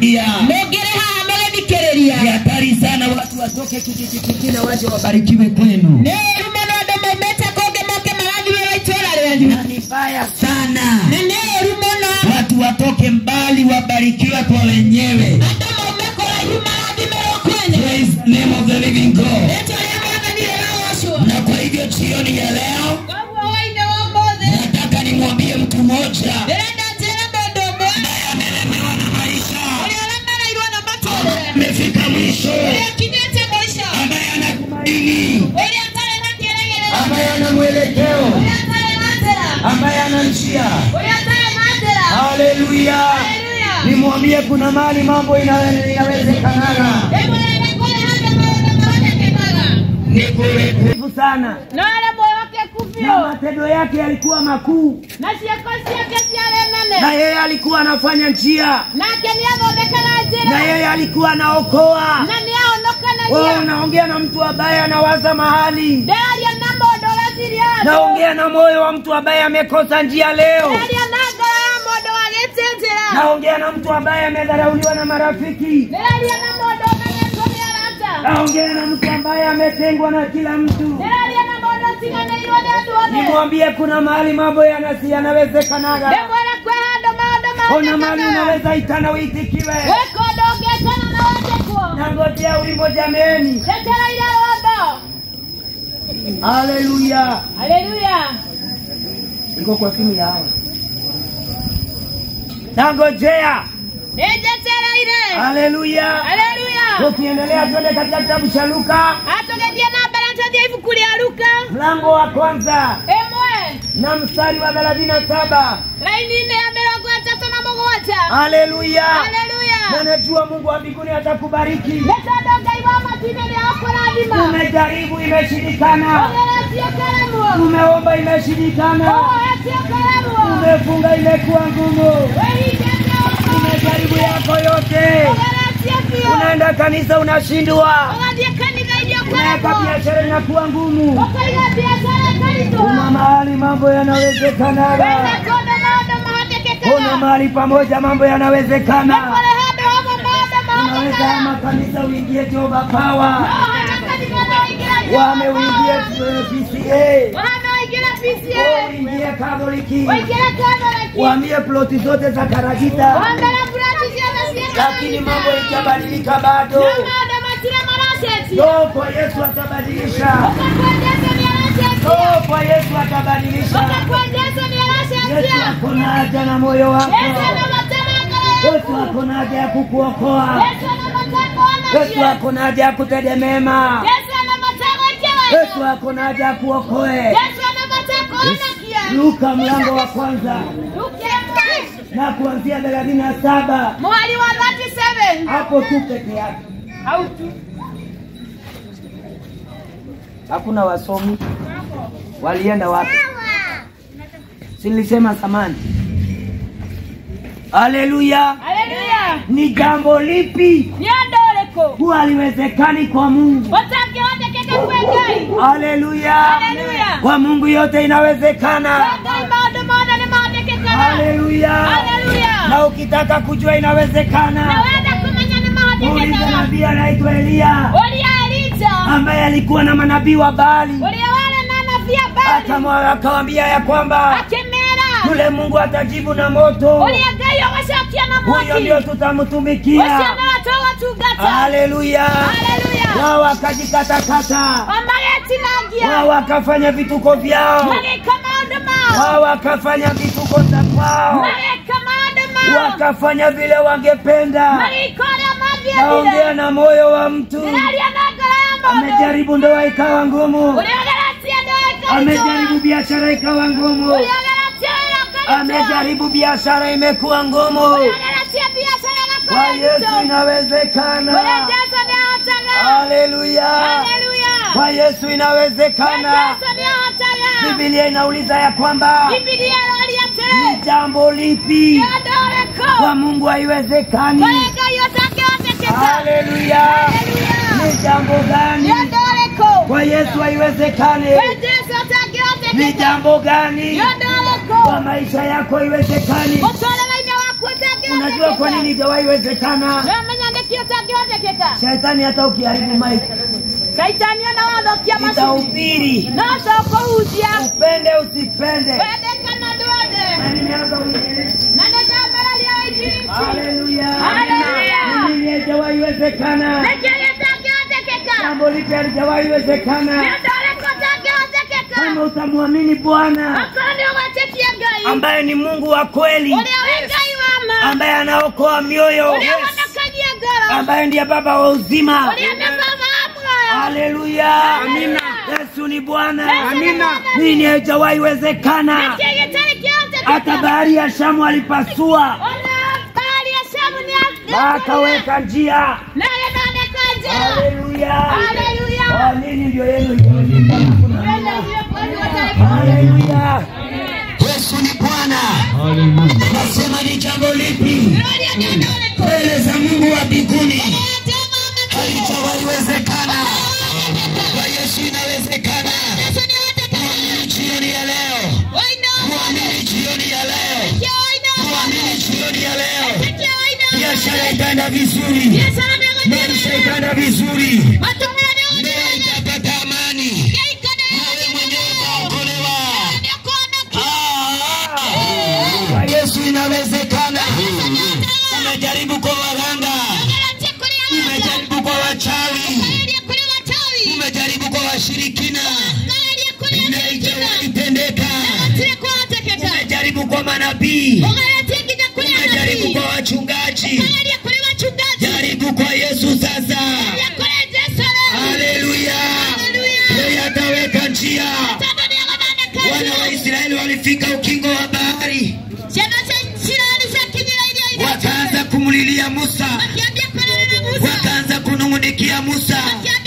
mnashuhudia mũngĩrĩ haha mũgĩthikĩrĩria ni hatari sana watu watoke kijiji kingine waje wabarikiwe kwenu nĩ ũru mũno andũ maumĩte kũngĩ moke marathimĩrwo itũũra rĩanyu na ni baya sana na nĩ ũru mũno watu watoke mbali wabarikiwe kwa wenyewe andũ maume kũraihu marathimĩrwo kwenyu Praise the name of the living God rĩtwa rĩa mwathani rĩrogocwo na kwa hivyo jioni ya leo koguo hwainĩ wa ũmũthĩ nataka nimwambie mtu mmoja ndĩrenda njĩre mũndũ ũmwe ambaye amelemewa na maisha ũrĩa ũremereirwo na matũũrĩre amefika mwisho ũrĩa akinyĩte mũico ambaye anatumaini ũrĩa atarĩ na kĩĩrĩgĩrĩro ambaye ana mwelekeo ũrĩa atarĩ na njĩra ambaye ana njia ũrĩa atarĩ na njĩra haleluya Haleluya. nimwambie kuna mali mambo ina- inawezekanaga ĩmũrenda kũrĩ handũ maũndũ maonekanaga ni kurefu sana no arĩ mwĩhokeku na biũ matendo yake yalikuwa makuu na ciĩko ciake ciarĩ nene na yeye alikuwa anafanya njia nake nĩ athondekaga na njĩra yeye alikuwa anaokoa na nĩ ahonokanagia wewe unaongea na mtu ambaye anawaza mahali ndĩraria na mũndũ ũreciria andũ naongea na moyo wa mtu ambaye amekosa njia leo ndĩraria na ngoro ya mũndũ wagĩte njĩra naongea na mtu ambaye amedharauliwa na marafiki ndĩraria na mũndũ ũmenyetwo nĩ arata naongea na mtu ambaye ametengwa na kila mtu ndĩraria na mũndũ ũtiganĩirwo nĩ andũ othe nimwambie kuna mahali mambo yanasi yanawezekanaga ndĩmwĩre kwĩ handũ maũndũ kuna mahali maonekanaga unaweza itana uitikiwe gwĩka ũndũ ũngĩtana na wendekwo nangojea wimbo jameni njetereire rwambo haleluya haleluya iko kwa simu yao nangojea nĩnjetereire haleluya haleluya tukiendelea twende katika kitabu cha luka atũgĩthiĩ na mbere tũthiĩ ibuku rĩa luka mlango wa kwanza ĩmwe na mstari wa thelathini na saba laini-inĩ ya mĩrongo ĩtatũ na mũgwanja haleluya haleluya na najua mungu wa mbinguni atakubariki nĩ tondũ ngai wa matu-inĩ nĩ akũrathima umejaribu imeshindikana ũgeretio karemwo umeomba imeshindikana ũwoetio karemwo umefunga imekuwa ngumu wĩhingĩte umejaribu yako yote ũgeretio biũ unaenda kanisa unashindwa ũgathiĩ kanitha irio unaweka karemwo biashara inakuwa ngumu ũkaiga biacara kuna ĩkaritũha mahali mambo wĩna yanawezekanaga kũndũ maũndũ kuna mahotekekaga mahali pamoja mambo nĩ yanawezekana kũrĩ handũ hamwe maũndũ unaweza ama mahotekaga kanisa uingie Jehova Power ũhana kanitha na ũingĩre wame uingie eh, PCA ũhana ũingĩre Oh, PCA uingie Katoliki ũingĩre Katholiki uhamie ploti zote za Karagita wambere burati ciothe ciĩ lakini mambo ikabadilika bado no maũndũ matire maracenjia no kwa Yesu atabadilisha ũgakua Jesu nĩ aracenjia no kwa Yesu atabadilisha ũgakua Jesu nĩ Yesu aracenjia ako na haja na moyo wako Yesu ana matema ngoro Yesu yaku ako na haja ya kukuokoa Yesu ana mateko Yesu anakie ako na haja ya kutende mema Yesu ana mateko ikiwa Yesu ako na haja ya kuokoe Yesu ana mateko anakie Luka mlango wa kwanza Luke na kuanzia thelathini na saba mwali wa 37 hapo tu peke yake au tu hakuna wasomi walienda wapi silisema samani haleluya haleluya ni jambo lipi ni andå rä huwa haliwezekani kwa mungu å hotekeke kwe ngai haleluya Haleluya. kwa mungu yote inawezekana ngai maå ndå mothe nä mahotekekaga haleluya haleluya na ukitaka kujua na inawezekana wenda kumenya nä muulize mahotekekaga nabii anaitwa eliya å rä a elija ambaye alikuwa na manabii wa bali å rä a warä na nabia bari Akamwa- akawambia ya kwamba akä mera yule mungu atajibu na moto å rä a ngai å gacokia na huyo mwaki ndio å cio tutamtumikia nä watå tungata haleluya haleluya wao wakajikatakata magatinangia wao wakafanya vituko vyao magä maå ndå mao wao wakafanya vituko za kwao magä maå ndå mao wakafanya vile wangependa magä å rä a naongea mathiathire na moyo wa mtu ndäraria na ngoro ya må ndå amejaribu ndoa ikawa ngumu å rä a geretie ndå amejaribu biashara ikawa ngumu å rä a geretie wä ra amejaribu biashara imekuwa ngumu geretie biacara kwa yesu gakoretwo å rä a inawezekana jesu nä ahotaga haleluya haleluya kwa yesu we inawezekana jesu nä ahotaga bibilia inauliza ya kwamba bibilia roria ni tä jambo lipi nä andå rä kå kwa mungu haiwezekani kå rä ngai å tangä haleluya haleluya ni jambo nä gani andå rä kå kwa yesu haiwezekani we jesu å tangä ni hotekeka jambo gani nä andå rä kwa kå maisha yako haiwezekani må twarä rainä waku å tangä unajua kwa nini ijawahi wezekana nomenya nĩkĩ ũtangĩhotekeka shetani hata ukiharibu maiki caitani ona wathokia macini itahubiri no tũkũhutia upende usipende wende kana ndwende na nimeanza uinjilisti na nĩndambararia wainjilisti haleluya Haleluya. nini haijawahi wezekana nĩkĩ gĩtangĩhotekeka jambo lipi halijawahi wezekana nĩ ũndũ ũrĩkũ ũtangĩhotekeka kama utamwamini bwana okorwo nĩ ũgwĩtĩkia ngai ambaye ni mungu wa kweli ũrĩa wĩ ngai wa ma ambaye anaokoa mioyo ũrĩa wonokagia ngoro ambaye ndiye baba wa uzima ũrĩa nĩ baba wa muoyo haleluya Amina. yesu ni bwana Amina. nini haijawahi wezekana nĩkĩ gĩtarĩ hata kĩhotekeka bahari ya shamu alipasua ona bahari ya shamu nĩ akaweka njia na ĩthondeka njĩra haleluya Haleluya. Kwa nini ndio yenu haijawahi haleluya yesu ni bwana nasema ni jambo lipi mbele za mungu wa mbinguni halijawahi wezekana kwa yesu inawezekana Muamini jioni ya leo Muamini jioni ya leo Muamini jioni ya leo biashara itaenda vizuri maisha itaenda vizuri ndoa itapata amani nawe mwenyewe utaokolewa Ah, kwa yesu inawezekana umejaribu kwa waganga umejaribu kwa wachawi umejaribu kwa washirikina na haijawahi tendeka umejaribu kwa manabii umejaribu kwa wachungaji jaribu kwa yesu sasa haleluya yeye ataweka njia wana wa israeli walifika ukingo wa bahari wakaanza kumlilia musa wakaanza kunung'unikia musa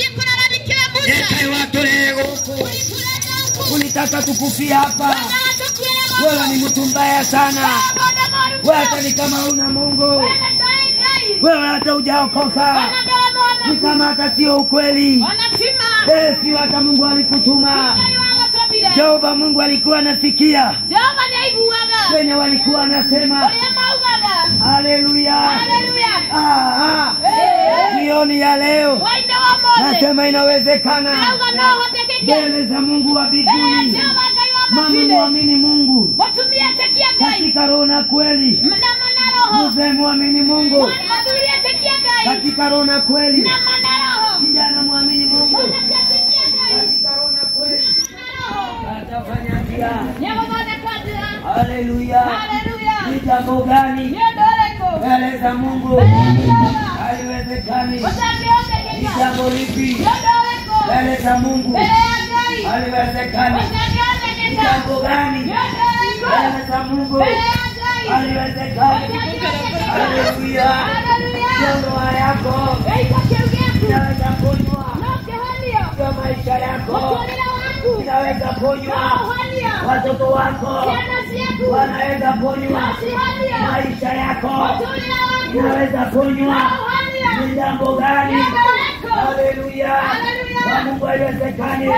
ekaiwatolego ulitaka tukufia hapa wewe ni mtu mbaya sana wewe hata ni kama una mungu wewe hata ujaokoka ni kama hata sio ukweli Eh, sio hata mungu alikutuma jehova mungu alikuwa anasikia jehova nĩaiguaga wenye walikuwa anasema ũrĩa maugaga haleluya haleluya Ah, ah. jioni ya leo wainde wa mothe nasema inawezekana nauga no hotekeke mbele za mungu wa mbele mbinguni jehova ngai wa mama mabinde mwamini mungu mũtumia tekia ngai katika roho na kweli na mana roho mzee mwamini mungu mũthuri atekia ngai katika roho na kweli na mana roho kijana mwamini mungu mwanake atekia ngai katika roho na kweli na roho atafanya njia nĩagũthondeka njĩra haleluya haleluya ni jambo gani nĩ ũndũ ũrĩkũ mbele za mungu mbele ya jehova haliwezekani ni ũtangĩhotekeka jambo lipi nĩ ũndũ ũrĩkũ mbele za mungu mbele ya ngai haliwezekani ni ũtangĩhotekeka jambo gani nĩ ũndũ ũrĩkũ mbele za mungu mbele ya ngai haliwezekani haleluya ndio ndoa yako inaweza ponywa ndio maisha yako inaweza ponywa watoto wako wanaweza ponywa maisha yako inaweza ponywa ni jambo gani haleluya kwa mungu haiwezekani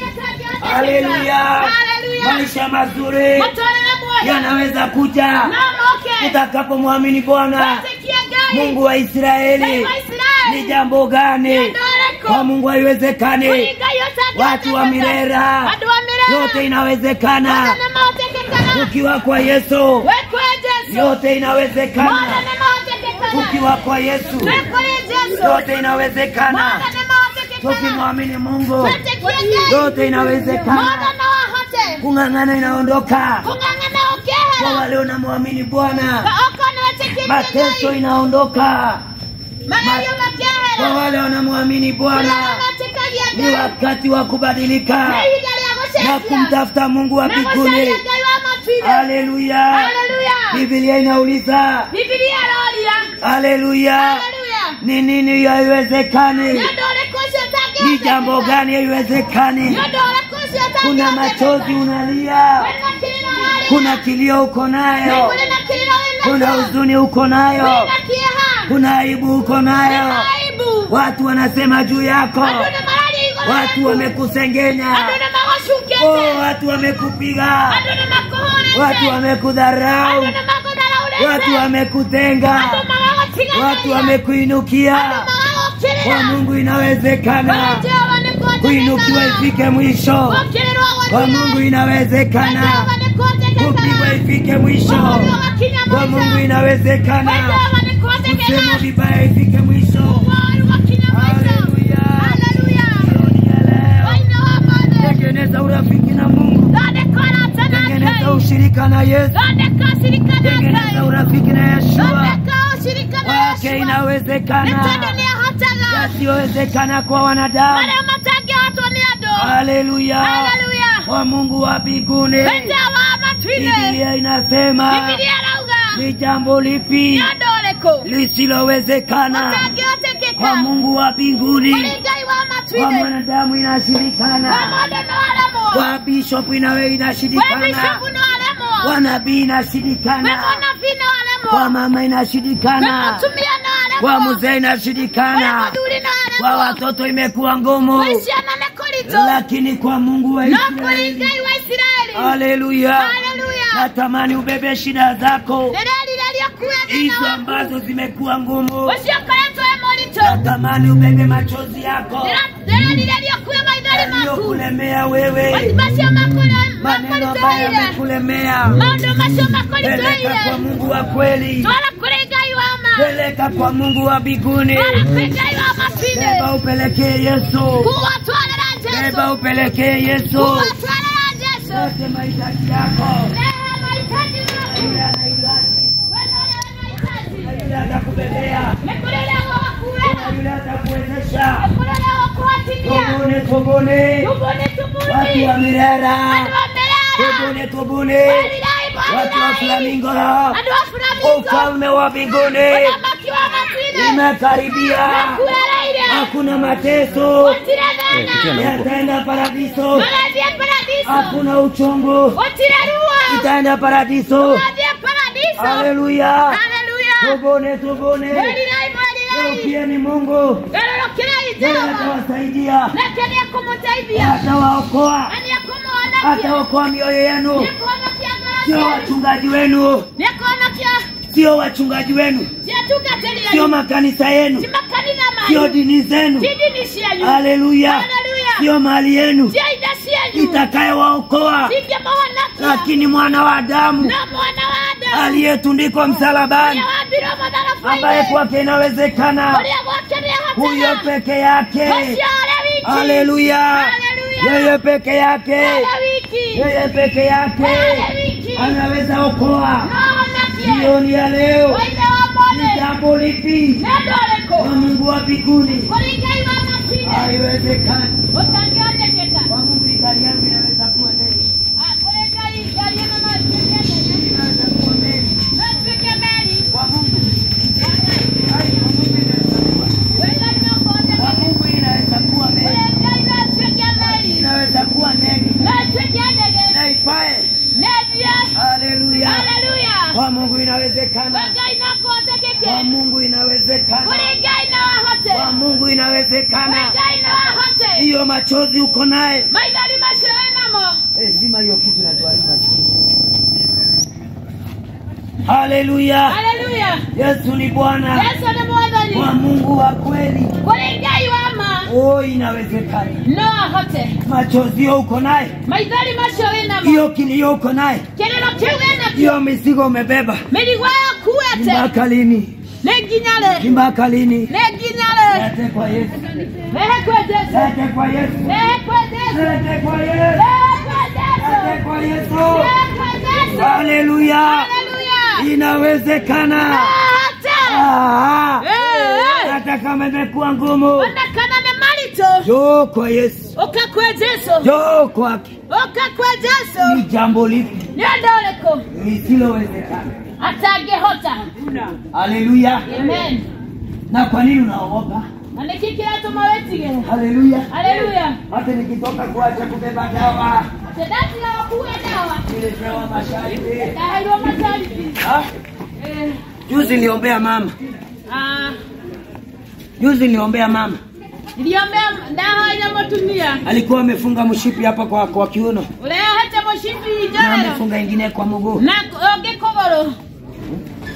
haleluya maisha mazuri yanaweza kuja utakapomwamini bwana mungu wa israeli ni jambo gani kwa mungu haiwezekani watu wa mirera yote inawezekana ukiwa kwa yesu yote inawezekana ukiwa kwa yesu yote inawezekana tukimwamini mungu yote inawezekana kung'ang'ana inaondoka kwa wale unamwamini bwana mateso inaondoka kwa wale wanamwamini bwana ni wakati wa kubadilika na kumtafuta mungu wa mbinguni haleluya bibilia inauliza bibilia roria haleluya haleluya ni nini haiwezekani nĩ ũndũ ũrĩkũ ũcio ũtangĩhoteka? ni jambo gani haiwezekani Nĩ ũndũ ũrĩkũ ũcio kuna ũtangĩhoteka? machozi unalia Wĩna kĩrĩro harĩa. kuna kilio uko nayo Kũrĩ na kĩrĩro wĩna kuna kĩo. huzuni uko nayo Wĩna kĩeha. kuna aibu uko nayo Wĩna aibu. watu wanasema juu yako Andũ nĩ mararia igũrũ watu rĩaku. wamekusengenya Andũ nĩ magũcungĩte. oh, watu wamekupiga Andũ nĩ makũhũrĩte. watu wamekudharau Andũ nĩ magũtharaũrĩte. watu wamekutenga, watu wamekuinukia. Kwa Mungu inawezekana kuinukiwa ifike mwisho. Kwa Mungu inawezekana kupigwa ifike mwisho. Kwa Mungu inawezekana kusema vibaya ifike mwisho. Haleluya. Jioni ya leo, Tengeneza urafiki na Mungu, tengeneza ushirika na Yesu, tengeneza urafiki na Yeshua. Kwake inawezekana yasiyowezekana kwa wanadamu. Haleluya. Kwa Mungu wa mbinguni, Biblia inasema ni jambo lipi lisilowezekana kwa Mungu wa mbinguni? Kwa mwanadamu inashirikana, kwa bishop inawe inashirikana, kwa nabii inashirikana, kwa mama inashirikana, kwa mzee inashirikana, kwa watoto imekuwa ngumu, lakini kwa Mungu wa Israeli, haleluya. Natamani ubebe shida zako hizo ambazo zimekuwa ngumu, natamani ubebe machozi yako yaliyokulemea wewe, maneno ambayo yamekulemea. Peleka kwa Mungu wa kweli, peleka kwa Mungu wa mbinguni, beba upelekee Yesu, beba upelekee Yesu yote mahitaji yako. Yule anahitaji na yule atakubebea na yule atakuwezesha. Tubuni, tubuni, watu wa Mirera, tubuni, tubuni, watu wa Flamingo, ufalme wa mbinguni imekaribia. Hakuna mateso, yataenda paradiso. Hakuna uchungu, itaenda paradiso. Haleluya, tubuni, tubuni, geukieni Mungu, yeye atawasaidia, atawaokoa, ataokoa mioyo yenu. Sio wachungaji wenu, sio wachungaji wenu, sio makanisa yenu, sio dini zenu. Haleluya, sio mali yenu itakayewaokoa, lakini mwana wa Adamu aliyetundikwa msalabani, ambaye kwake inawezekana, huyo peke yake. Haleluya, yeye peke yake, yeye peke yake anaweza okoa. Jioni ya leo ni jambo lipi kwa Mungu wa mbinguni haiwezekani? Kwa Mungu gari yangu inaweza kuwa nini? Inaweza kuwa nini? Kwa Mungu hai, kwa Mungu inaweza kuwa kwa Mungu inaweza kuwa nini? Inaweza kuwa nini? Na ipae. Haleluya, kwa Mungu inawezekana, kwa Mungu inawezekana, kwa Mungu inawezekana. Hiyo machozi uko naye, Eh, zima hiyo kitu natuharibu masikini. Haleluya, Haleluya. Yesu ni Bwana Yesu ni mwathani. kwa Mungu wa kweli. Kuri Ngai wa ma. Oh, inawezekana. No ahote. Machozi hiyo uko naye, Maithori macio wĩnamo. hiyo kilio uko naye, Kĩrĩro kĩu wĩnakĩo. hiyo mizigo umebeba, Mĩrigo yaku ni ete. mpaka lini? Nĩ nginya rĩ? Ni mpaka lini? Nĩ nginya rĩ? Lete kwa Yesu, Rehe kwĩ Jesũ. lete kwa Yesu, Rehe kwĩ Jesũ. lete kwa Yesu, Rehe kwĩ Jesũ. lete kwa Yesu. Rehe kwĩ Jesũ. Haleluya, Haleluya. inawezekana. Ahote. Ah, Eh, eh. hata kama imekuwa ngumu, Ona kana nĩ maritũ. njoo kwa Yesu, Ũka kwĩ Jesũ. njoo kwake. Ũka kwĩ Jesũ. Ni jambo lipi Nĩ ũndũ ũrĩkũ lisilowezekana? atangĩhota? Haleluya. Amen. Na kwa nini unaogopa? Na nĩkĩ kĩratũma wĩtigĩre? Haleluya. Haleluya. Hata nikitoka kuacha kubeba dawa, Tendatiga wakuue dawa. nilipewa masharti. Ndaheirwo masharti. Ah, Eh, Juzi niliombea mama, ah, juzi niliombea mama, ndiombea ndahoire mũtumia alikuwa amefunga mshipi hapa kwa, kwa kiuno ũrehete mũcibi na njorero amefunga ingine kwa mguu. na ũngĩ kũgũrũ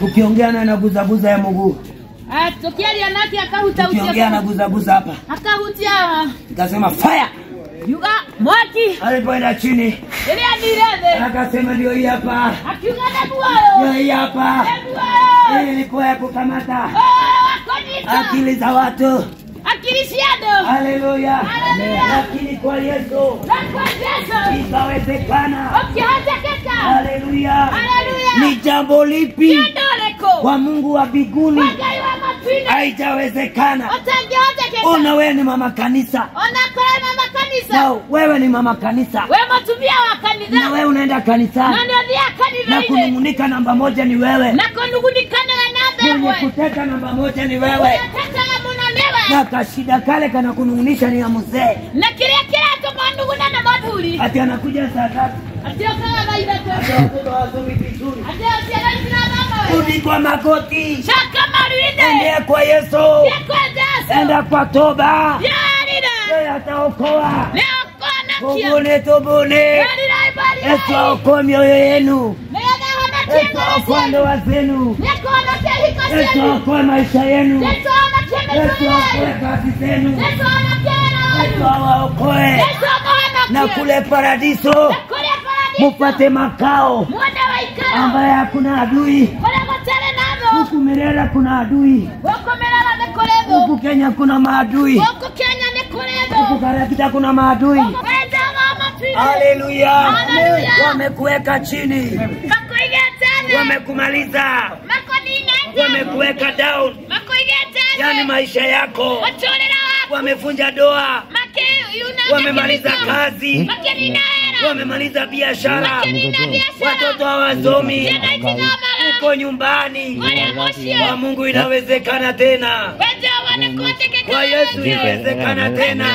ukiongea naye naguzaguza ya mguu tukiaria nake akahuta ukiongea naguzaguza hapa akahutia nikasema fire yuga mwaki alipoenda chini ĩrĩa ndirethĩ akasema ndio hii hapa akiuga neguoyo ndio hii hapa neguoyo hii ilikuwa ya kukamata wakonyita akili za watu akili cia andũ haleluya Haleluya. lakini kwa yesu na kwa Jesu ikawezekana ũkĩhotekeka haleluya Haleluya. ni jambo lipi kĩndũ ũrĩkũ kwa mungu wa mbinguni kwa ngai wa matu-inĩ haijawezekana ũtangĩhotekeka ona wewe ni mama kanisa ona korwo mama kanitha na wewe ni mama kanisa we mũtumia wa na kanitha wewe unaenda na kanisani nĩ ũthiaga na kanitha-inĩ kunung'unika namba moja ni wewe na kũnugunikanaga na mwenye mbegwe kuteka namba moja ni wewe ũyatetaga mũno nĩwe na kashida kale kana kunung'unisha ni ya mzee na kĩrĩa kĩratũma nuguna na mathuri ati anakuja saa tatu atĩ ũkaga thaa ithatũ Ati watoto hawasomi vizuri atĩ ciana cirathambawe rudi kwa magoti coka maruinde endea kwa yesu yekwe jesu enda kwa toba yarira yeye ataokoa nĩ ũkonakia tubune tubune yarira yesu ibari aokoe mioyo yenu nĩgetha honokie yesu ngoro aokoe cianyu ndoa zenu nĩkũhonokia hiko yesu cianyu aokoe maisha yenu Yesu ahonokie yesu mĩtugo aokoe yanyu kazi zenu Yesu ahonokie wĩra yesu wanyu awaokoe Yesu na amũhonokie kule paradiso na kũrĩa paradiso mupate makao muone waikaro ambaye hakuna adui kũrĩa gũtarĩ na thũ huku Mirera kuna adui gũkũ mĩrara nĩ kũrĩ thũ huku Kenya kuna maadui gũkũ kenya nĩ kũrĩ huku thũ Karakita kuna maadui wendaga matu-inĩ haleluya Haleluya. wamekuweka chini makũigĩte thĩ wamekumaliza makũninĩte wamekuweka down makũigĩte yani thĩ maisha yako mũtũrĩre waku wamevunja doa makĩuna wamemaliza kazi makĩnina wĩra wamemaliza biashara makĩnina biacara watoto hawasomi ciana itinomara uko nyumbani kũrĩa kwa mũciĩ Mungu inawezekana tena wenjawa nĩ kũhotekeka kwa Yesu inawezekana tena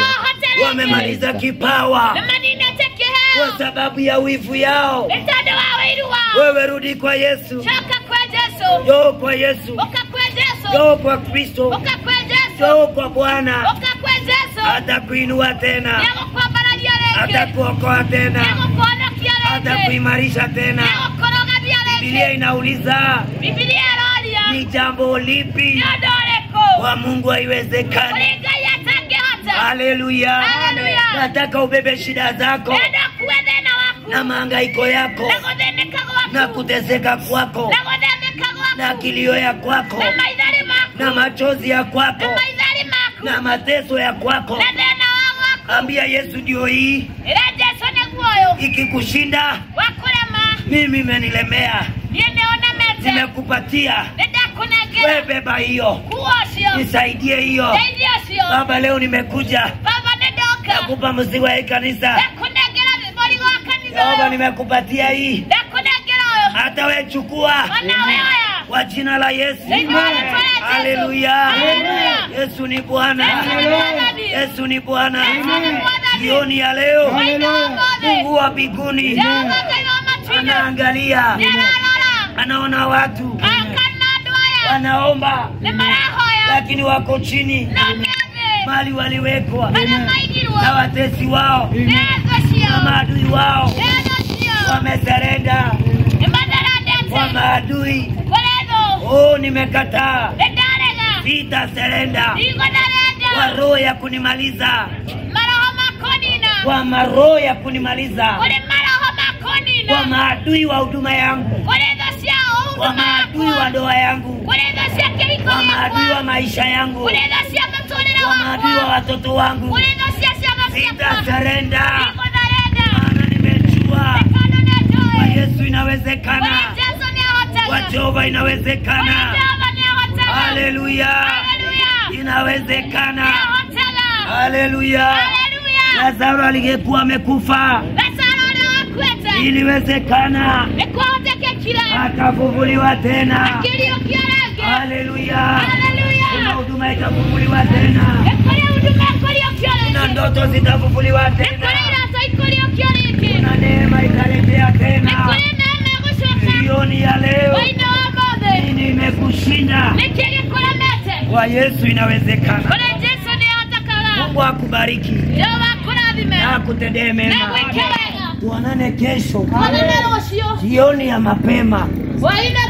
wamemaliza kipawa nĩmaninĩte kwa kĩheo sababu ya wivu yao nĩ tondũ wa wĩiru wao wewe rudi kwa Yesu coka kwa jesu njoo kwa Yesu ũka kwa jesu njoo kwa Kristo ũka kwa jesu njoo kwa Bwana ũka kwa jesu atakuinua tena nĩagũkwambararia rĩngĩ atakuokoa tena nĩagũkũhonokia rĩngĩ atakuimarisha tena nĩagũkũrũgamia Biblia rĩngĩ inauliza bibilia ĩroria ni jambo lipi nĩ ũndũ ũrĩkũ kwa Mungu haiwezekani kũrĩ ngai atangĩhota haleluya Haleluya. nataka ubebe shida zako enda kuwe thĩna waku na mahangaiko yako na gũthĩnĩka na gwaku kuteseka kwako na gũthĩnĩka na gwaku kilio ya kwako na maithari maku na machozi ya na kwako maithari maku na mateso ya kwako na thĩna wa gwaku ambia Yesu ndio hii ĩra jesu nĩ guoyo ikikushinda wakũrema mimi imenilemea niĩ nĩ ũnemete nimekupatia nĩ ndakũnengera we beba hiyo kuo ũcio nisaidie hiyo teithia ũcio baba leo nimekuja baba nĩ ndoka nakupa mzigo ya hii kanisa ndakũnengera mũrigo wa kanitha baba ũyũ nimekupatia hii ndakũnengera ũyũ hata we chukua ona we oya kwa jina la Yesu Thĩinĩ wa rĩĩtwa rĩa Jesũ. haleluya Haleluya. Yesu ni Bwana Yesu nĩ Mwathani. Yesu ni Bwana Yesu nĩ Mwathani. jioni ya leo Waina wa mothe Mungu wa mbinguni Jehova Ngai wa matu-inĩ anaangalia nĩararora anaona watu akana andũ aya wanaomba nĩ marahoya lakini wako chini no mĩathĩ mali waliwekwa marĩa maigirwo na watesi wao nĩ thũ cio na maadui wao nĩ thũ cio wameserenda nĩ matherendete kwa maadui kũrĩ thũ oh nimekataa nĩ ndarega sitaserenda kwa ndigũtherenda roho ya kunimaliza maroho makonina kwa maroho ya kunimaliza kũrĩ maroho makonina kwa maadui wa huduma yangu kũrĩ thũ cia kwa ũhuduma maadui wa yakwa ndoa yangu kũrĩ thũ cia kĩhiko kwa maadui wa gĩakwa maisha yangu kũrĩ thũ cia mũtũrĩre kwa maadui wa wakwa watoto wangu kũrĩ thũ cia ciana ciakwa sitaserenda ndigũtherenda maana nimejua Tano nĩ kwa njũĩ. Yesu inawezekana Kũrĩ Jesũ nĩ kwa ahotaga. Jehova Kũrĩ inawezekana Jehova nĩ ahotaga. haleluya Haleluya. inawezekana Nĩ ahotaga. haleluya Haleluya. Lazaro aliyekuwa amekufa Lazaro ũrĩa wakuĩte iliwezekana nĩ kwahotekekire akafufuliwa tena akĩriũkio rĩngĩ. haleluya Haleluya. kuna huduma itafufuliwa tena Nĩ kũrĩ huduma ĩkũriũkio kuna rĩngĩ. ndoto zitafufuliwa Nĩ kũrĩ tena irato ikũriũkio rĩngĩ. kuna neema itarejea Nĩ tena kũrĩ neema ĩgũcoka. jioni ya leo Hwaĩ-inĩ wa ũmũthĩ. nini imekushinda Nĩkĩ gĩkũremete? kwa Yesu inawezekana Kũrĩ Jesũ nĩ ahotaga. Mungu akubariki Jehova akũrathime. na akutendee Na mema gwĩke wega. tuonane kesho Tuonane rũciũ. jioni ya mapema Hwaĩ-inĩ tene.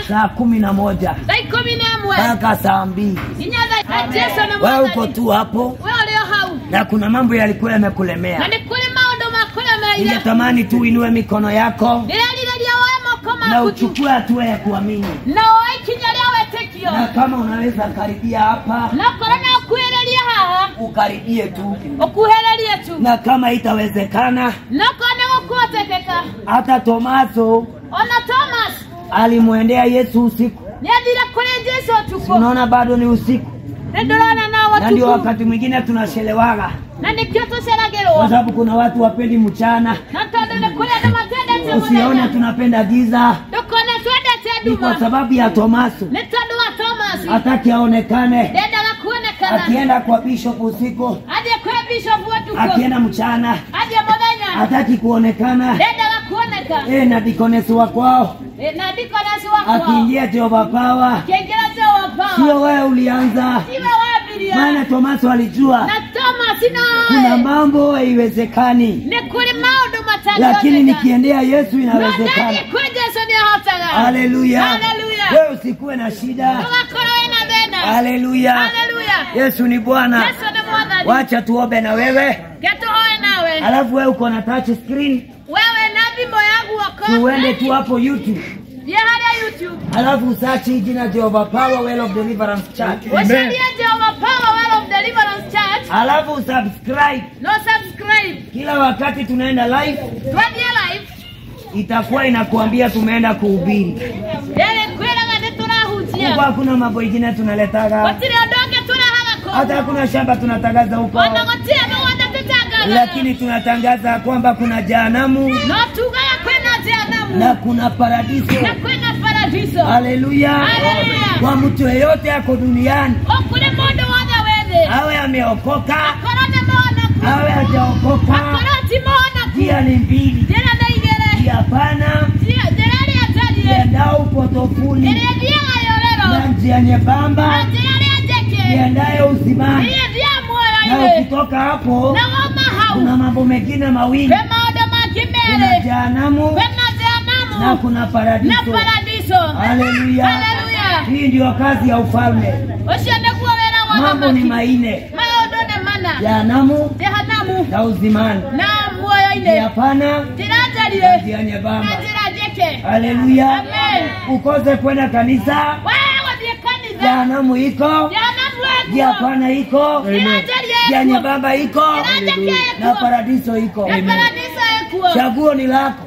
saa kumi na moja thaa ikumi na ĩmwe mpaka saa mbili nginya thaa na jesu nĩ wewe uko mwathani tu hapo we ũrĩ o hau na kuna mambo yalikuwa na yamekulemea nĩ kũrĩ maũndũ makũremeire ningetamani tu uinue mikono yako ndĩrerirĩria woe moko na maku tu uchukue hatua ya kuamini na woe ikinya rĩa wĩtĩkio na kama unaweza karibia hapa na korwo no ũkuhĩrĩrie haha ukaribie tu ũkuhĩrĩrie tu na kama itawezekana no korwo nĩ gũkuhotekeka hata tomaso ona thomas alimwendea yesu usiku nĩ athire kũrĩ jesu ũtukũ unaona bado ni usiku nĩ ndĩrona no na ndio ũtukũ wakati mwingine tunachelewaga na nĩkĩo kwa tũceragĩrwo sababu kuna watu wapendi mchana na tondũ nĩ kũrĩ andũ matendete usione mũthenya tunapenda giza ndũkone twendete ni kwa nduma sababu ya tomaso nĩ tondũ wa thomas hataki aonekane ndendaga kuonekana akienda kwa bishop usiku athiĩ kwĩ bishop ũtukũ akienda mchana athiĩ mũthenya hataki kuonekana ndendaga kuoneka e na dikonesi wa kwao Eh, na ndikonasi wakwa akiingia jehova pawa kengera jehova sio wewe ulianza siwe wabiria maana tomaso alijua na thomas kuna nawe mambo haiwezekani nĩ kũrĩ maũndũ lakini nikiendea yesu inawezekana ndathiĩ kwĩ jesu nĩ ahotaga haleluya Haleluya. wewe usikuwe na shida ndũgakorwo wĩna thĩna haleluya haleluya yesu ni bwana yesu nĩ mwathani wacha tuombe na wewe getũhoe nawe alafu wewe uko na touch screen wewe na thimũ ya guoko tuende tu hapo youtube thiĩ harĩa youtube alafu usachi jina jehova power well of deliverance church ũcarie jehova power well of deliverance church alafu subscribe no subscribe kila wakati tunaenda live twathiĩ live itakuwa inakuambia tumeenda kuhubiri rĩrĩ kwĩraga nĩ tũrahunjia huko hakuna mambo ingine tunaletaga gũtirĩ ũndũ ũngĩ tũrehaga hata kũu hakuna shamba tunatangaza huko ona gũtirĩ mũgũnda tũtangathaga lakini tunatangaza kwamba kuna jehanamu no tugaga kwĩna jehanamu na kuna paradiso na kwĩna paradiso haleluya Haleluya. kwa mtu yeyote ako duniani ũkũrĩ mũndũ wothe wĩ thĩ awe ameokoka akorwo nĩ mũhonoku awe hajaokoka akorwo ti mũhonoku njia ni mbili njĩra nĩ igĩrĩ njia pana Njĩra- njĩra ĩrĩa njariĩ iendao upotofuni ĩrĩa ĩthiaga na yũrĩro njia na nyembamba njĩra ĩrĩa njeke iendayo uzimani ĩrĩa ĩthiaga na muoyo-inĩ ukitoka hapo na woma hau kuna mambo mengine mawili kwĩ maũndũ mangĩ kuna merĩ jehanamu kwĩna na jehanamu kuna na paradiso paradiso haleluya Haleluya. hii ndio kazi ya ufalme ũcio nĩguo wĩra wa mambo ni thamaki maine maũndũ nĩ mana jehanamu jehanamu na uzimani na muoyo-inĩ njia pana njĩra na njariĩ njia na nyembamba njĩra njeke haleluya Amen. ukose kwenda kanisa wewe gũthiĩ kanitha jehanamu iko jehanamu njia ekuo pana iko njĩra njariĩ njia ekuo nyembamba iko njĩra njeke na ekuo paradiso iko na paradiso ekuo chaguo ni lako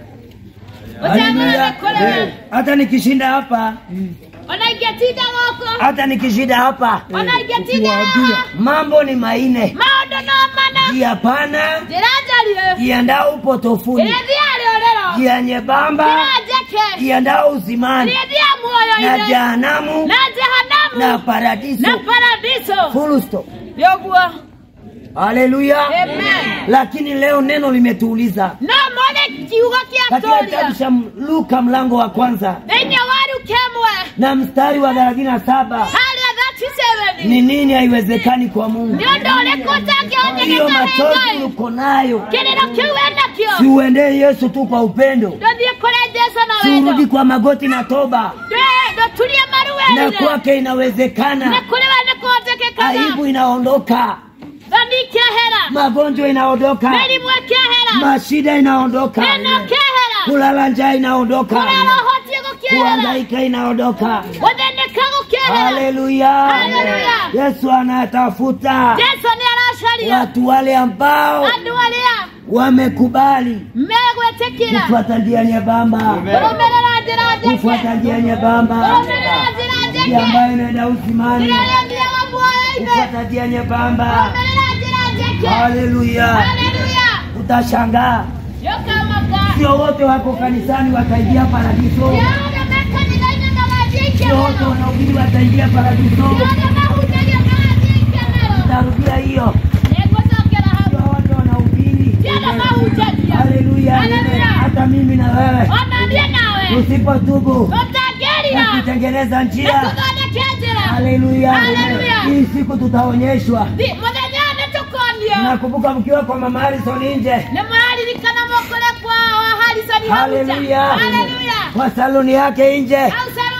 Ũcagũre Haleluya. kũrĩa. hata nikishinda hapa ona ingĩtinda gũkũ hata nikishinda hapa ona ingĩtinda haha mambo ni maine maũndũ no mana njia pana njĩra njariĩ iendao upotofuni ĩrĩa ĩthiaga rĩũrĩro njia nyembamba njĩra njeke iendao uzimani ĩrĩa ĩthiaga na muoyo-inĩ jehanamu na jehanamu na paradiso na paradiso full stop yoguo haleluya amen lakini leo neno limetuuliza no mone kiugo kĩa katika kitabu tũria cha luka mlango wa kwanza thĩinĩ wa ruke ĩmwe na mstari wa thelathini na saba harĩa thati ni nini haiwezekani kwa mungu nĩ ũndũ ũrĩkũ hiyo ũtangĩhonyeka machozi hengai uko nayo kĩrĩro kĩu wĩnakĩo siuendee yesu tu kwa upendo ndũthiĩ kũrĩ jesu na siurudi wendo kwa magoti na toba ndũturie maru na werire kwake nĩ inawezekana kũrĩ we nĩ kũhotekekaga aibu inaondoka thoni ikehera magonjwa inaondoka mĩrimũ ĩkehera mashida inaondoka thĩna ũkehera kulala njaa inaondoka kũrara ũhotie gũkehera kuhangaika inaondoka gũthĩnĩka gũkehera haleluya Haleluya. yesu anatafuta jesu nĩ aracaria watu wale ambao andũ arĩa wamekubali megwĩtĩkĩra kufuata njia nyembamba kũrũmĩrĩra njĩra njeke kufuata njia nyembamba kũrũmĩrĩra njĩra njia njeke ambayo inaenda uzimani njĩra ĩrĩa ĩthiaga muoyo-inĩ kufuata njia nyembamba kũrũmĩrĩra njĩra njeke haleluya haleluya utashangaa yokamaka sio wote wako kanisani wataingia paradiso yona mekanitha-inĩ na mathiĩ sio wote ikemero wanaubiri wataingia paradiso yona mahunjagia magathiĩ ikemero tarudia hiyo nĩngũcokera hau sio wote wanahubiri Tena mahunjagia haleluya Haleluya. hata mimi na wewe ona niĩ nawe usipotubu na tũtangĩrira kutengeneza njia tũthondeke njĩra haleluya Haleluya. hii siku tutaonyeshwa Thi- mũthenya ũyũ nĩ tũkonio nakumbuka mkiwa kwa mama Harrison nje nĩ mũraririkana mũkũre kwa wa harisoni haleluya haleluya kwa saluni yake nje au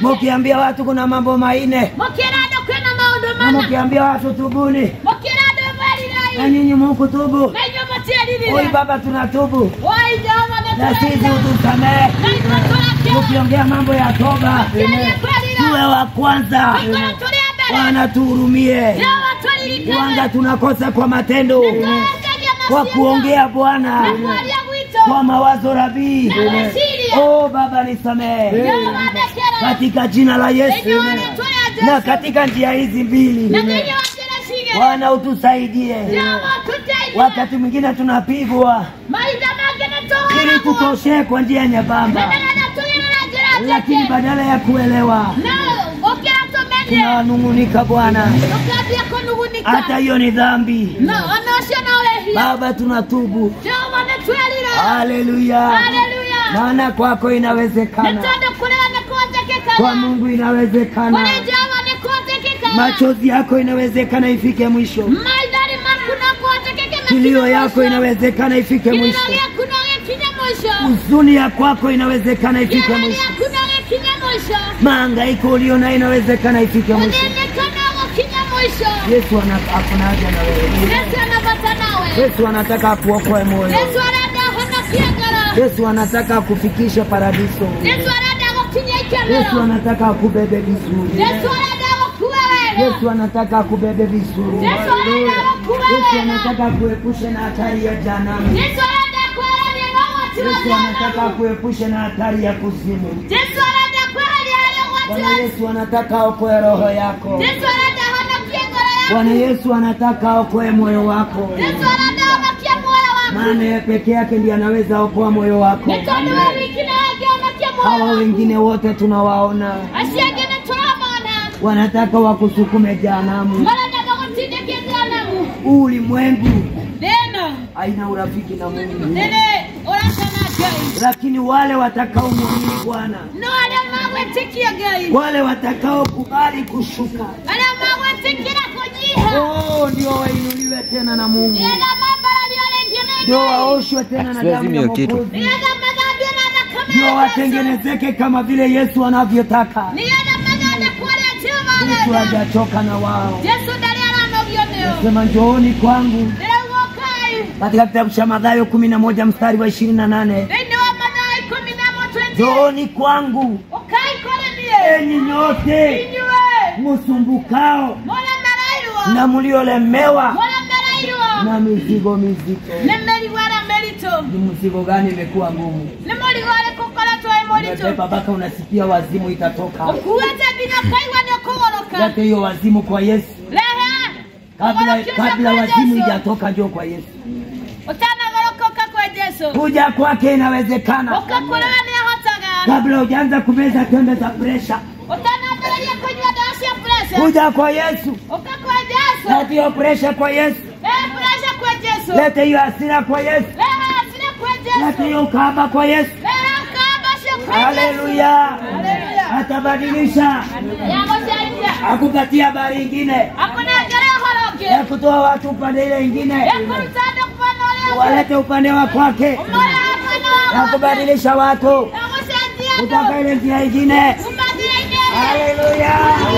mukiambia watu kuna mambo maine mukira andu kwina maundu na mana mukiambia watu tubuni mukira andu na mwerirai nyinyi mukutubu na inyuĩ oi mũtiĩririre baba tunatubu oi jehova na sisi nĩtũraira utusamehe na inyuĩ tũrakĩra mukiongea mambo ya toba Kĩrĩa kwerira tuwe wa kwanza Tũkorwo tũrĩ a mbere bwana tuhurumie jehova tũririkane wanga tunakosa kwa matendo Tũrageria kwa maciaro. kuongea bwana na kwaria gwitũ kwa mawazo rabii na meciria oh baba nisamehe jehova ndekera katika jina la yesu thĩinĩ wa rĩtwa rĩa na Jesũ katika njia hizi mbili na thĩinĩ wa njĩra cigĩrĩ bwana utusaidie jehova tũteithie wakati mwingine tunapigwa maitha mangĩ ili nĩtũhoragwo tutoshee kwa njia nyembamba nĩgetha tũgĩre na njĩra lakini njeke badala ya kuelewa na gũkĩra tũmenye tunanung'unika bwana tũkambia kũnugunika hata hiyo ni dhambi na ona ũcio no wĩhia baba tunatubu jehova nĩtwerira haleluya haleluya maana kwako nĩ inawezekana tondũ kũrĩa nĩ kwa kũhotekekana mungu kũrĩ inawezekana jehova nĩ kũhotekekana machozi yako inawezekana ifike mwisho maithari maku no kũhotekeke kilio yako inawezekana ifike kilio mwisho gĩaku no gĩkinye mũico huzuni ya kwako inawezekana ifike kĩara mwisho gĩaku no gĩkinye mũico maangaiko ulio nayo inawezekana ifike mwisho ũthĩnĩka no gũkinye mũico yesu ana- akuna haja na wewe yesu anabata nawe yesu anataka akuokoe moyo yesu arenda ahonokie ngoro yesu anataka akufikishe paradiso yesu arenda gũkinya yesu ikemero anataka akubebe vizuri yesu arenda gũkua wega yesu anataka akubebe vizuri yesu arenda gũkua yesu wega anataka akuepushe na hatari ya janamu yesu arenda kweheria na ũgwati wa yesu anataka jehanamu akuepushe na hatari ya kuzimu yesu arenda kweheria harĩ ũgwati bwana wa yesu anataka aokoe roho yako yesu arenda ahonokie ngoro yaku bwana yesu anataka aokoe moyo wako yesu arenda ahonokie muoyo waku maana yeye peke yake ndiye anaweza okoa moyo wako nĩ tondũ we wiki nĩ angĩhonokia muoyo hawa waku wengine wote tunawaona acio angĩ nĩ tũramona wanataka wakusukume jehanamu marendaga gũtindĩkia jehanamu huu ulimwengu thĩno haina urafiki na mungu nĩrĩ ũracana ngai lakini wale watakaomwamini bwana no arĩa magwĩtĩkia ngai wale watakaokubali kushuka arĩa magwĩtĩkĩra kũnyiha oh, ndio wainuliwe tena na mungu nĩgetha mambarario rĩngĩ nĩ ndio ngai waoshwe tena na Siwezi damu ya mio kitu. Mwokozi nĩgetha mathambio na thakame ndio ya Yesu watengenezeke kama vile yesu anavyotaka nĩgetha mathondekwo ũrĩa jehova yesu arenda hajachoka na wao jesu ndarĩ aranogio nĩo sema njooni kwangu ndĩrauga ũkai katika kitabu cha madhayo kumi na moja mstari wa ishirini na nane thĩinĩ wa mathaa ikũmi na mũtwenty njooni kwangu ũkai kũrĩ niĩ enyi nyote inyuĩ musumbukao mũremerairwo na mliolemewa mũremereirwo na mizigo mizito nĩ mĩrigo ĩrĩa mĩritũ ni mzigo gani imekuwa ngumu nĩ mũrigo ũrĩkũ ũkoretwo wĩ mũritũ umebeba mpaka unasikia wazimu itatoka ũkuĩte nginya ũkaigua nĩ ũkũgũrũka lete hiyo wazimu kwa yesu rehe kabla, ũgũrũkĩte kabla kwa wazimu Jesu. ijatoka njoo kwa yesu ũtanagũrũka kwa jesu kuja kwake inawezekana ũkakũrĩra nĩ ahotaga kabla hujaanza kumeza tembe za presha ũtanambĩrĩria kũnyua ndawa cia presha kuja kwa yesu ũka kwa jesu lete hiyo presha kwa yesu rehe presha kwa jesu lete hiyo hasira kwa yesu rehe hasira kwa lete jesu hiyo ukahaba kwa yesu rehe ukahaba cio kwa jesu haleluya Haleluya. atabadilisha yagũcenjia akupatia habari ingine akũnengere ũhoro ũngĩ ya kutoa watu upande ile ingine yakũruta andũ kupana ũrĩa ũngĩ walete upande wa kwake ũmũrĩa mwena ya wa kubadilisha watu yagũcenjia kutoka andũ ile njia ingine kumathira ingĩ haleluya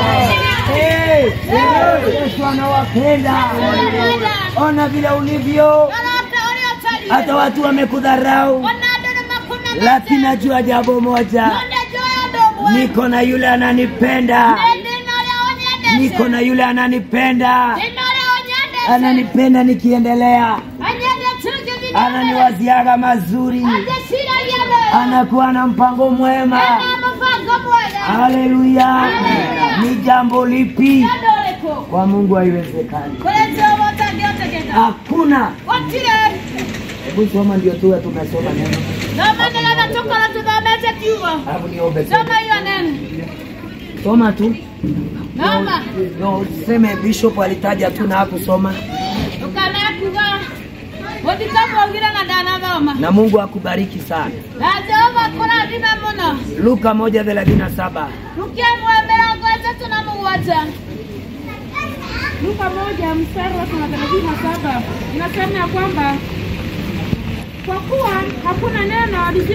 Eh, yesu anawapenda ona vile ulivyo Lolote uliotalia. hata watu wamekudharau Ona andũ nĩmakunamĩte. lakini najua jambo moja Nonde njoya ũndũ ũmwe. niko na yule ananipenda Nĩ ndĩ na ũrĩa ũnyendete. niko na yule ananipenda Ndĩ na ũrĩa ũnyendete. ananipenda nikiendelea Anyendete ngĩthiĩ na mbere. ananiwaziaga mazuri Angĩciragia wega. anakuwa na mpango mwema Ena mũbango mwega. haleluya ni jambo lipi Nĩ ũndũ ũrĩkũ? kwa mungu haiwezekani Kũrĩ Jehova ũtangĩhotekeka. hakuna Gũtirĩ. hebu soma ndio tuwe tumesoma neno Thoma nĩgetha tũkorwo tũthomete kiugo. alafu niombe tu. Soma hiyo neno. soma tu Thoma. Ndio useme bishop alitaja tu na hakusoma Ndũkanae kuga gũthikagwo na ndanathoma. na mungu akubariki sana Na Jehova kũrathime mũno. luka moja thelathini na saba Lukia mwe mĩrongo ĩtatũ na mũgwanja. Luka moja mstari wa thelathini na saba inasema ya kwamba kwa kuwa hakuna neno lisilowezekana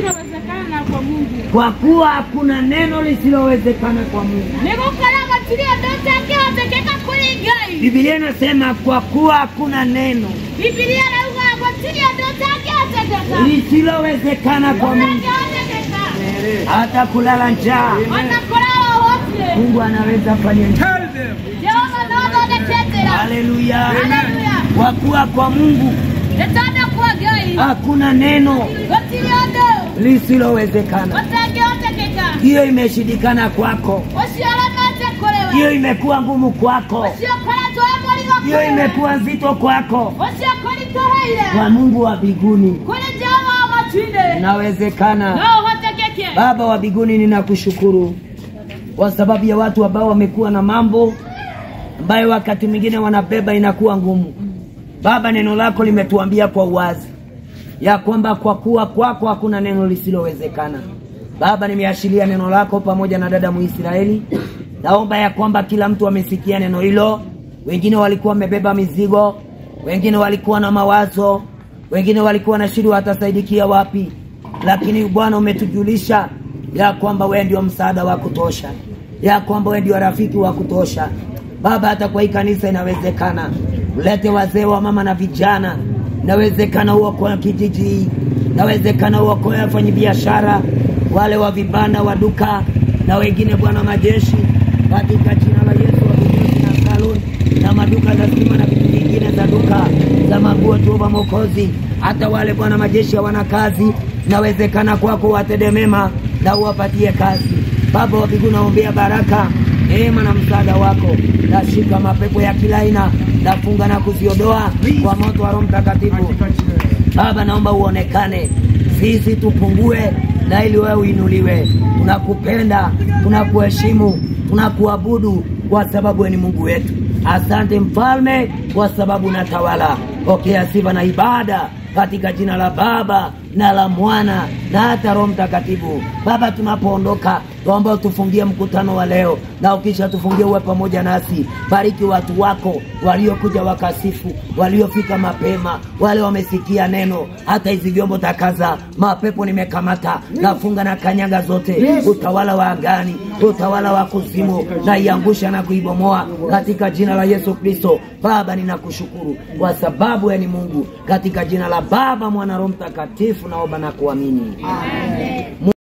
lisilowezekana kwa Mungu. kwa kuwa hakuna neno lisilowezekana kwa Mungu. nigukora gutiri undu utangihotekeka kuri ngai Biblia inasema kwa kuwa hakuna neno bibilia rauga gutiri undu utangihotekeka lisilowezekana kwa Mungu, utangihotekeka hata kulala njaa ona kurara wotie Mungu anaweza fanya njia. jehova nothondekete njira Haleluya! Haleluya. Kwa kuwa kwa Mungu nĩ tondũ kwa ngai hakuna neno gũtirĩ ũndũ lisilowezekana. ũtangĩhotekeka Hiyo imeshindikana kwako, ũcio ũremete kũrĩ we hiyo imekuwa ngumu kwako, ũcio ũkoretwo wĩ mũrigo hiyo kũrĩ we imekuwa nzito kwako. ũcio kũritũhĩire Kwa Mungu wa mbinguni kũrĩ jehova wa matu-inĩ inawezekana. no ũhotekeke Baba wa mbinguni, ninakushukuru kwa sababu ya watu ambao wamekuwa na mambo ambayo wakati mwingine wanabeba inakuwa ngumu. Baba, neno lako limetuambia kwa uwazi ya kwamba kwa kuwa kwako hakuna neno lisilowezekana. Baba, nimeashiria neno lako pamoja na dada Muisraeli. Naomba ya kwamba kila mtu amesikia neno hilo. Wengine walikuwa wamebeba mizigo, wengine walikuwa na mawazo, wengine walikuwa na shida watasaidikia wapi, lakini Bwana umetujulisha ya kwamba wewe ndio msaada wa kutosha, ya kwamba wewe ndio rafiki wa kutosha. Baba, hata kwa hii kanisa inawezekana, ulete wazee wa mama na vijana, inawezekana uokoe kijiji hii, inawezekana uokoe wafanyabiashara wale wa vibanda wa duka na wengine, Bwana majeshi, katika jina la Yesu wa vinyozi na saluni na maduka za stima na vitu vingine za duka za manguo, Jehova Mwokozi, hata wale Bwana majeshi hawana kazi, inawezekana kwako watende mema na uwapatie kazi. Baba wa mbinguni, naombea baraka neema na msaada wako. Nashika mapepo ya kila aina, nafunga na kuziondoa kwa moto wa Roho Mtakatifu. Baba, naomba uonekane, sisi tupungue na ili wewe uinuliwe. Tunakupenda, tunakuheshimu, tunakuabudu kwa sababu wewe ni Mungu wetu. Asante Mfalme, kwa sababu unatawala. Pokea sifa na ibada katika jina la Baba na la Mwana na hata Roho Mtakatifu. Baba, tunapoondoka tuomba utufungie mkutano wa leo, na ukisha tufungie uwe pamoja nasi. Bariki watu wako waliokuja wakasifu, waliofika mapema, wale wamesikia neno. Hata hizi vyombo takaza, mapepo nimekamata, nafunga na kanyaga zote, utawala wa angani, utawala wa kuzimu, naiangusha na kuibomoa katika jina la Yesu Kristo. Baba, ninakushukuru kwa sababu wewe ni Mungu, katika jina la Baba, Mwana, Roho Mtakatifu naomba na kuamini.